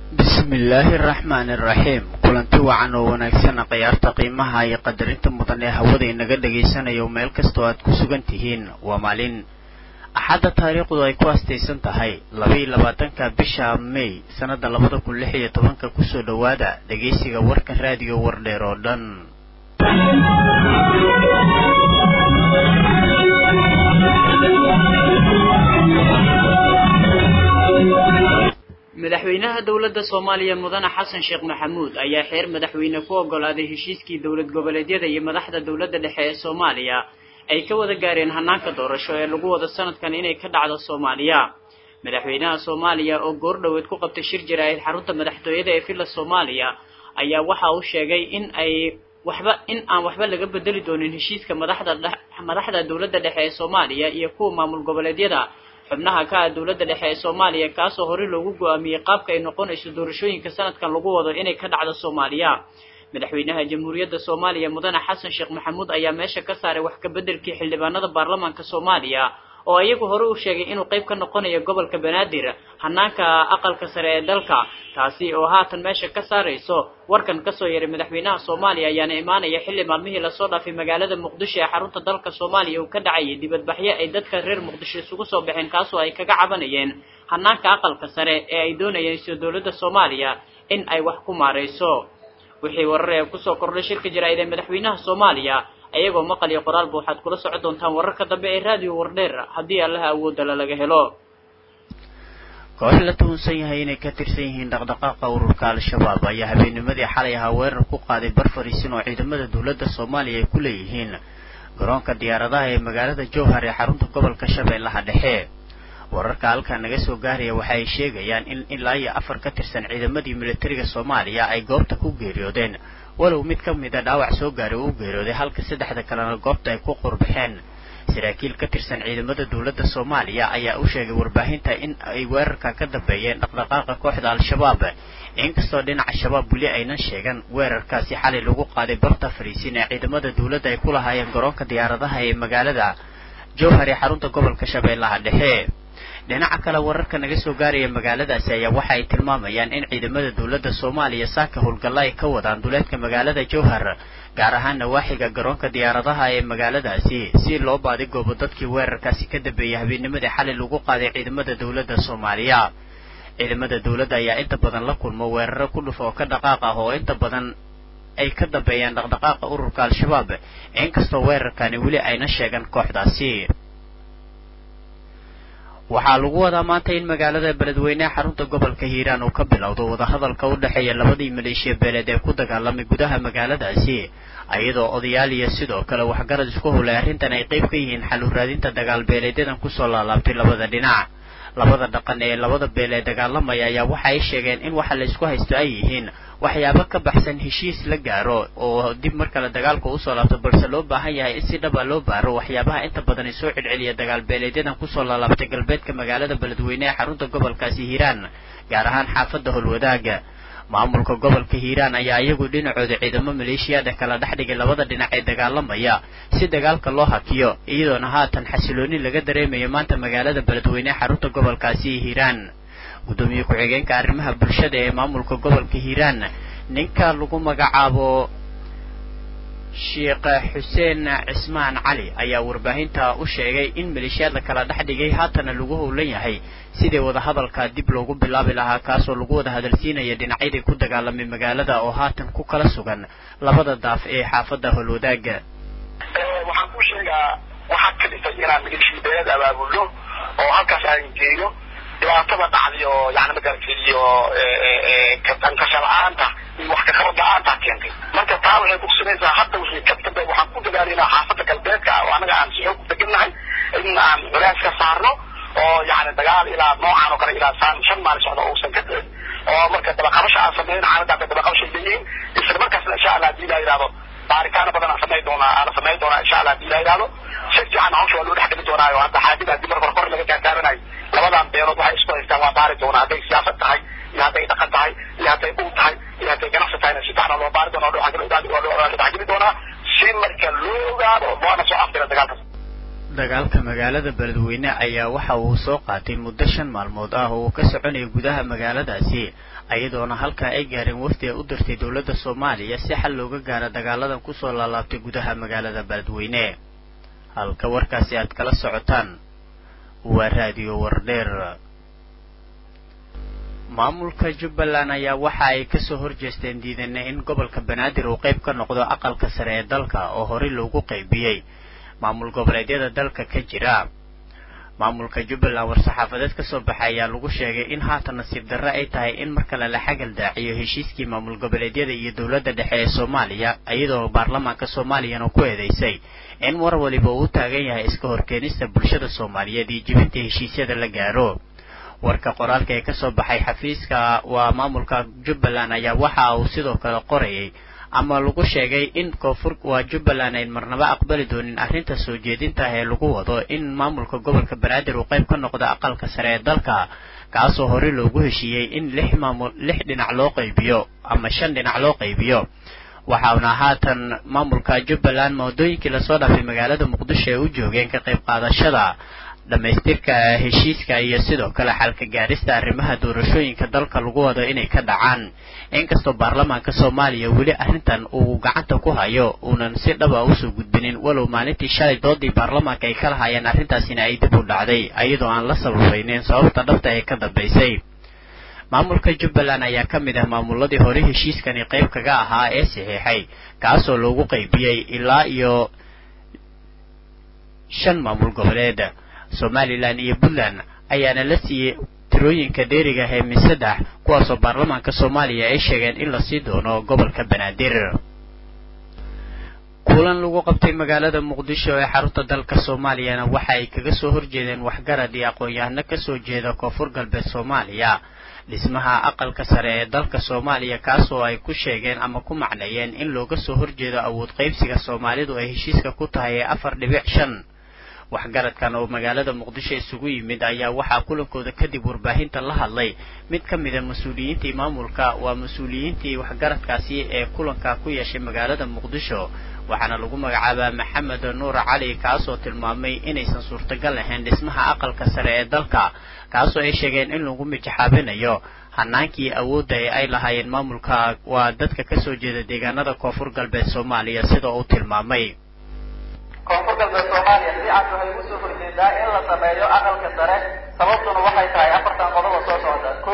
bismillaahi araxmaani araxiim kulanti wacan oo wanaagsan khiyaarta qiimaha iyo qadarinta mudan ee hawada inaga dhagaysanayo meel kastoo aad ku sugan tihiin waa maalin axadda taariikhdu ay ku astaysan tahay labaiyo labaatanka bisha may sannada labada kun lix iyo tobanka kusoo dhowaada dhegaysiga warka raadiyo wardheer oo dhan madaxweynaha dowladda soomaaliya mudane xasan sheekh maxamuud ayaa xeer madaxweyne ku oggolaaday heshiiskii dowlad goboleedyada iyo madaxda dowladda dhexe ee soomaaliya ay ka wada gaareen hanaanka doorasho ee lagu wado sanadkan inay ka dhacdo soomaaliya madaxweynaha soomaaliya oo goordhoweed ku qabtay shir jaraa'id xarunta madaxtooyada ee villa soomaaliya ayaa waxa uu sheegay in ay waxba in aan waxba laga bedeli doonin heshiiska madaxda madaxda dowladda dhexe ee soomaaliya iyo kuwa maamul goboleedyada xubnaha ka ah dowladda dhexe ee soomaaliya kaasoo horey loogu go-aamiyey qaabka ay noqonayso doorashooyinka sanadkan lagu wado inay ka dhacdo soomaaliya madaxweynaha jamhuuriyadda soomaaliya mudane xasan sheekh maxamuud ayaa meesha ka saaray wax ka beddelkii xildhibaanada baarlamaanka soomaaliya oo iyagu hore u sheegay inuu qayb ka noqonayo gobolka banaadir hanaanka aqalka sare ee dalka taasi oo haatan meesha ka saarayso warkan kasoo yaray madaxweynaha soomaaliya ayaana imaanaya xilli maalmihii lasoo dhaafay magaalada muqdisho ee xarunta dalka soomaaliya uu ka dhacayay dibadbaxyo ay dadka reer muqdisho isugu soo baxeen kaasoo ay kaga cabanayeen hanaanka aqalka sare ee ay doonayeen soo dowladda soomaaliya in ay wax ku maarayso wixii warar ee kusoo kordhay shirka jaraa'id ee madaxweynaha soomaaliya ayagoo maqal iyo qoraalba waxaad kula socon doontaan wararka dambe ee raadiyo wardheer haddii allaha awoodala laga helo koox la tuhunsan yahay inay ka tirsan yihiin dhaqdhaqaaqa ururka al-shabaab ayaa habeennimadii xalay ahaa weerar ku qaaday bar fariisin oo ciidamada dowladda soomaaliya ay ku leeyihiin garoonka diyaaradaha ee magaalada jowhar ee xarunta gobolka shabeellaha dhexe wararka halkaa naga soo gaaraya waxa ay sheegayaan in ilaa iyo afar ka tirsan ciidamadii militariga soomaaliya ay goobta ku geeriyoodeen walow mid ka mida dhaawac soo gaaray uu geeriyooday halka saddexda kalena goobta ay ku qurbaxeen saraakiil ka tirsan ciidamada dowladda soomaaliya ayaa u sheegay warbaahinta in ay weerarka ka dambeeyeen dhaqdhaqaaqa kooxda al-shabaab inkastoo dhinaca shabaab weli aynan sheegan weerarkaasi xalay lagu qaaday barta fariisin ee ciidamada dowladda ay ku lahaayeen garoonka diyaaradaha ee magaalada jowhar ee xarunta gobolka shabeellaha dhexe dhinaca kale wararka naga soo gaaraya magaaladaasi ayaa waxa ay tilmaamayaan in ciidamada dowladda soomaaliya saaka howlgalla ay ka wadaan duleedka magaalada jowhar gaar ahaan nawaaxiga garoonka diyaaradaha ee magaaladaasi si loo baadigoobo dadkii weerarkaasi ka dambeeyay habeennimadii xalay lagu qaaday ciidamada dowladda soomaaliya ciidamada dowladda ayaa inta badan la kulmo weeraro ku dhuf oo ka dhaqaaq ah oo inta badan ay ka dambeeyaan dhaqdhaqaaqa ururka al-shabaab inkastoo weerarkani weli ayna sheegan kooxdaasi waxaa lagu wadaa maanta in magaalada beledweyneha xarunta gobolka hiiraan uu ka bilowdo wadahadalka u dhexeeya labadii maleeshiya beeleed ee ku dagaalamay gudaha magaaladaasi iyadoo odayaal iyo sidoo kale waxgarad isku howlay arrintan ay qayb ka yihiin xal u raadinta dagaal beeleedyadan kusoo laalaabtay labada dhinac labada dhaqan ee labada beel ee dagaalamaya ayaa waxa ay sheegeen in waxa la isku haysto ay yihiin waxyaabo ka baxsan heshiis la gaaro oo dib mar kale dagaalka usoo laabto balse loo baahan yahay in si dhaba loo baaro waxyaabaha inta badan ay soo celceliya dagaal beeleedyadan kusoo laalaabtay galbeedka magaalada beledweyne ee xarunta gobolkaasi hiiraan gaar ahaan xaafadda howlwadaaga maamulka gobolka hiiraan ayaa iyagu dhinacooda ciidamo maleeshiyaada kala dhex dhigay labada dhinac ee dagaalamaya si dagaalka loo hakiyo iyadoona haatan xasilooni laga dareemayo maanta magaalada beledweyne xarunta gobolkaasi hiiraan guddoomiye ku-xigeenka arrimaha bulshada ee maamulka gobolka hiiraan ninka lagu magacaabo sheekh xuseen cismaan cali ayaa warbaahinta u sheegay in maleeshiyaadla kala dhex dhigay haatana lagu howlan yahay sidii wadahadalka dib loogu bilaabi lahaa kaasoo lagu wada hadalsiinaya dhinacyadii ku dagaalamay magaalada oo haatan ku kala sugan labada daaf ee xaafadda howlwadaaga waxaan ku sheegaa waxaa ka dhintay inaan maleeshiya beelad abaabulno oo halkaas aan geeyo dhibaatada dhacday oo yani magarata iyo kankasha la-aanta iyo wax kakabad la-aanta keentay marka taa waxay kutusinaysaa hadda wixii ka dambe waxaan ku dagaalaynaa xaafadda galbeedka oo anaga aan si xoog ku degannahay in aan culays ka saarno oo yani dagaal ilaa noocan oo kale ilaa saan shan maalin socda uusan ka dhicin oo marka dabaqabasha aan sameyn caalada bay dabaqabashay leeyihiin isla markaasna insha allah hadii la yidhahdo baaritaano badan aan samayn doonaa aan samayn doonaa insha allah hadii la yidhahdo si fiican hawsha waa loo dhex dhigi doonaayo hadda xaajada haddii mar hore kor laga gaargaaranayo labadan beelood waxay isku haystaan waa baari doonaa hadday siyaasad tahay iyo hadday dhaqan tahay iyo hadday ul tahay iyo hadday ganacsi tahayna si fiican loo baari doonaa waa loo dhexgeli doonaa si marka loo ogaado loona soo afdira dagaalkaas dagaalka magaalada beledweyne ayaa waxa uu soo qaatay muddo shan maalmood ah oo uu ka soconaya gudaha magaaladaasi iyadoona halkaa ay gaareen wafdi ay u dirtay dowladda soomaaliya si xal looga gaaro dagaaladan kusoo laalaabtay gudaha magaalada beledweyne halka warkaasi aad kala socotaan waa raadiyo wardheer maamulka jubbaland ayaa waxa ay kasoo horjeesteen diidana in gobolka banaadir uu qayb ka noqdo aqalka sare ee dalka oo horey loogu qaybiyey maamul goboleedyada dalka ka jira maamulka jubbaland war-saxaafadeed kasoo baxay ayaa lagu sheegay in haatan nasiib darre ay tahay in mar kale la xagal daaciyo heshiiskii maamul goboleedyada iyo dowladda dhexe ee soomaaliya iyadoo baarlamaanka soomaaliyana ku eedeysay in war waliba uu u taagan yahay iska horkeenista bulshada soomaaliyeed iyo jibinta heshiisyada la gaaro warka qoraalka ee kasoo baxay xafiiska waa maamulka jubbaland ayaa waxa uu sidoo kale qorayay ama lagu sheegay in koonfur waa jubbaland ayn marnaba aqbali doonin arrinta soo jeedinta ah ee lagu wado in maamulka gobolka banaadir uu qayb ka noqdo aqalka sare ee dalka kaasoo horey loogu heshiiyey in lix maamul lix dhinac loo qaybiyo ama shan dhinac loo qaybiyo waxauna haatan maamulka jubbaland moodooyinkii lasoo dhaafay magaalada muqdisho ay u joogeen ka qayb qaadashada dhammaystirka heshiiska iyo sidoo kale xalka gaarista arrimaha doorashooyinka dalka lagu wado inay ka dhacaan inkastoo baarlamaanka soomaaliya weli arrintan uu gacanta ku hayo uunan si dhaba usoo gudbinin walow maalintii shalay doodii baarlamaanka ay ka lahaayeen arrintaasina ay dib u dhacday iyadoo aan la sababaynin sababta dhabta ee ka dambaysay maamulka jubbaland ayaa ka mid ah maamuladii hore heshiiskani qayb kaga ahaa ee saxiixay kaasoo loogu qaybiyey ilaa iyo shan maamul goboleed somalilan iyo puntland ayaana la siiyey tirooyinka dheeriga ah ee min saddex kuwaasoo baarlamaanka soomaaliya ay sheegeen in lasii doono gobolka banaadir kulan lagu qabtay magaalada muqdisho ee xarunta dalka soomaaliyana waxa ay kaga soo horjeedeen waxgarad iyo aqoon-yahano kasoo jeeda koonfur galbeed soomaaliya dhismaha aqalka sare ee dalka soomaaliya kaasoo ay ku sheegeen ama ku macneeyeen in looga soo horjeedo awood qaybsiga soomaalidu ay heshiiska ku tahay ee afar dhibic shan waxgaradkan oo magaalada muqdisho isugu yimid ayaa waxaa kulankooda kadib warbaahinta la hadlay mid ka mida mas-uuliyiintii maamulka waa mas-uuliyiintii waxgaradkaasi ee kulanka ku yeeshay magaalada muqdisho waxaana lagu magacaabaa maxamed nuur cali kaasoo tilmaamay inaysan suurtagal ahayn dhismaha aqalka sare ee dalka kaasoo ay sheegeen in lagu mijaxaabinayo hanaankii awoodda ee ay lahaayeen maamulka waa dadka kasoo jeeda deegaanada koonfur galbeed soomaaliya sida uu tilmaamay koonfur galbeed soomaaliya si cad waxay ugu soo horjeedaa in la sameeyo aqalka sare sababtuna waxay tahay afartan qodoba soo socda ko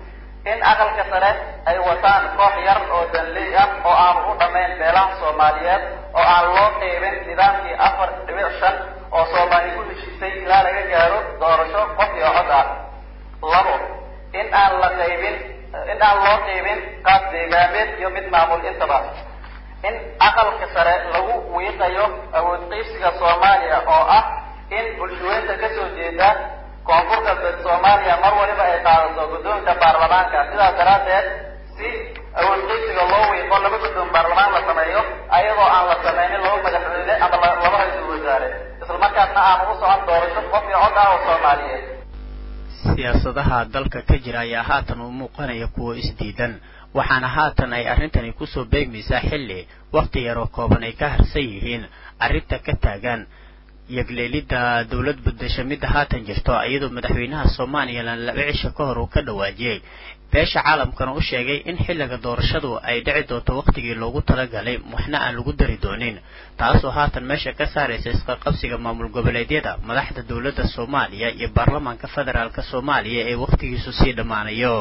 in aqalka sare ay wataan koox yar oo danley ah oo aanu u dhammayn beelaha soomaaliyeed oo aan loo qeybin nidaamkii afar dhibic shan oo soomaali ku heshiisay ilaa laga gaaro doorasho qof iyo cod ah labo in aan la qaybin in aan loo qeybin qaab deegaameed iyo mid maamul intaba in aqalka sare lagu wiiqayo awood qiibsiga soomaaliya oo ah in bulshaweynta kasoo jeeda koonfur galbeed soomaaliya mar waliba ay qaadato guddoonka baarlamaanka sidaas daraaddeed si awood qiibsiga loo wiiqo laba guddoon baarlamaan la sameeyo ayadoo aan la sameynin laba madaxweyne ama laba ra-iisul wasaare islamarkaasna aan ugu socon doorasho qof iyo cod ah oo soomaaliyeed siyaasadaha dalka ka jira ayaa haatan u muuqanaya kuwo isdiidan waxaana haatan ay arrintani kusoo beegmaysaa xilli wakhti yaroo kooban ay ka harsan yihiin arrinta ka taagan yagleelidda dowlad bedesha midda haatan jirto iyadoo madaxweynaha somalilan laba cisho ka hor uu ka dhawaajiyey beesha caalamkana u sheegay in xilliga doorashadu ay dhici doonto wakhtigii loogu talagalay waxna aan lagu dari doonin taasoo haatan meesha ka saaraysa isqaqabsiga maamul goboleedyada madaxda dowladda soomaaliya iyo baarlamaanka federaalk soomaaliya ee wakhtigiisu sii dhammaanayo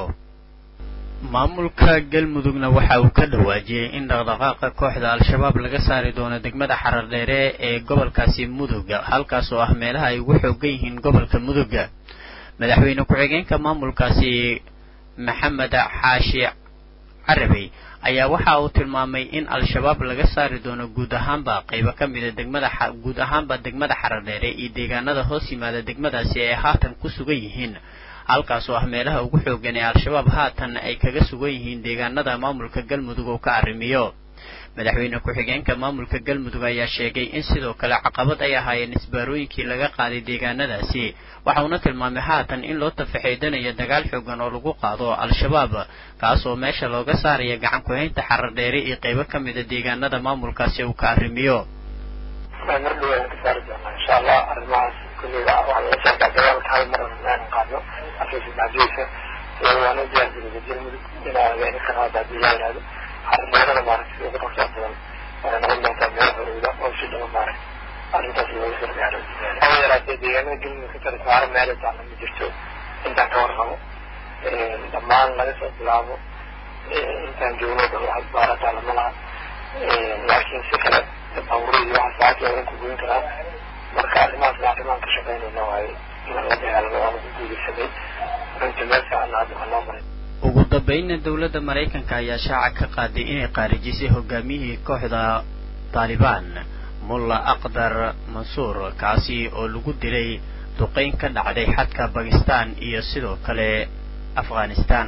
maamulka galmudugna waxa uu ka dhawaajiyey in dhaqdhaqaaqa kooxda al-shabaab laga saari doono degmada xarardheere ee gobolkaasi muduga halkaas oo ah meelaha ay ugu xoogan yihiin gobolka muduga madaxweyne ku-xigeenka maamulkaasi maxamed xaashi carabey ayaa waxa uu tilmaamay in al-shabaab laga saari doono guud ahaanba qaybo ka mida degmada guud ahaanba degmada xarardheere iyo deegaanada hoos yimaada degmadaasi ay haatan ku sugan yihiin halkaas oo ah meelaha ugu xoogan ee al-shabaab haatan ay kaga sugan yihiin deegaanada maamulka galmudug oo ka arrimiyo madaxweyne ku-xigeenka maamulka galmudug ayaa sheegay in sidoo kale caqabad ay ahaayeen isbaarooyinkii laga qaaday deegaanadaasi waxauna tilmaamay haatan in loo tafaxeydanayo dagaal xoogan oo lagu qaado al-shabaab kaas oo meesha looga saaraya gacan ku-haynta xarar dheere iyo qaybo ka mida deegaanada maamulkaasi uu ka arrimiyo mar dhow ayaan ka saari doonaa insha allah arrimahaas kulliga waxaa laga sheegaa dagaalka hal mar aan qaadno afkiisa macdiisa iyada waana diyaargarooda galmudug inaa in ka qaada haddii la yihahdo xarimeerada maaragtay ugu dhaqsaa badan waxay noqon doontaa meel horowda oo si dhaba maaragtay arrintaas looga soo gaaro haba yaraatee deegaanada galmudug ka tara saaro meelo taalla ma jirto intaan ka warqabo dhammaan laga soo bilaabo intaan joogno dhan wax baarataa lama laha laakiin si kale baaburadii waxa saacad looga kugoyn karaa marka arrimahaas arrimaan ka shaqaynayna waaye in la dagaalamo waana ku guulaysanay runtii meel fiican hadda waa noo maray ugu dambeynna dowladda maraykanka ayaa shaaca ka qaaday inay qaarijisay hogaamiyihii kooxda taalibaan mulla aqdar mansuur kaasi oo lagu dilay duqeyn ka dhacday xadka bakistan iyo sidoo kale afghanistan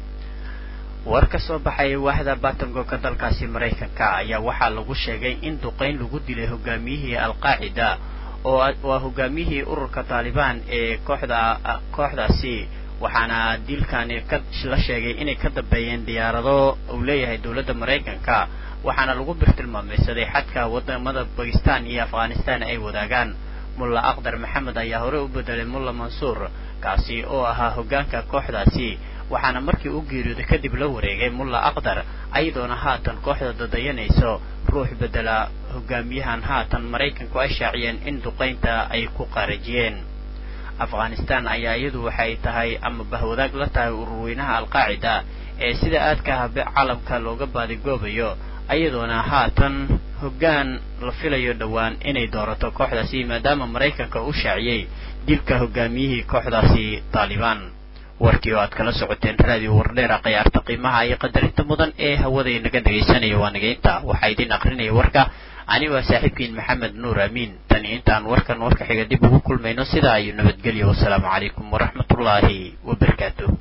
war ka soo baxay waaxda batangoka dalkaasi maraykanka ayaa waxaa lagu sheegay in duqeyn lagu dilay hogaamiyihii alqaacida oo waa hogaamiyihii ururka taalibaan ee kooxda kooxdaasi waxaana dilkani ka la sheegay inay ka dambeeyeen diyaarado uu leeyahay dowladda maraykanka waxaana lagu birtilmaameysaday xadka wadamada bakistan iyo afghanistan ay wadaagaan mulla aqdar maxamed ayaa hore u bedelay mulla mansuur kaasi oo ahaa hoggaanka kooxdaasi waxaana markii u geeriyooday kadib la wareegay mulla aqdar ayadoona haatan kooxda dadayanayso ruux bedela hogaamiyahan haatan maraykanku ay shaaciyeen in duqaynta ay ku qaarajiyeen afghanistan ayaa iyadu waxay tahay ama bahwadaag la tahay ururweynaha alqaacida ee sida aadka ah caalamka looga baadigoobayo ayadoona haatan hoggaan la filayo dhowaan inay doorato kooxdaasi maadaama maraykanka u shaaciyey dilka hogaamiyihii kooxdaasi taalibaan warkii oo aad kala socoteen raadiyo wardheera khiyaarta qiimaha iyo qadarinta mudan ee hawada inaga dhegaysanaya waa nageynta waxaa idin akrinaya warka ani waa saaxiibkiin maxamed nuur amiin tan iyo intaan warkan warka xiga dib ugu kulmayno sidaa ayuu nabadgelyo wasalaamu calaykum waraxmatullaahi wabarakaatuh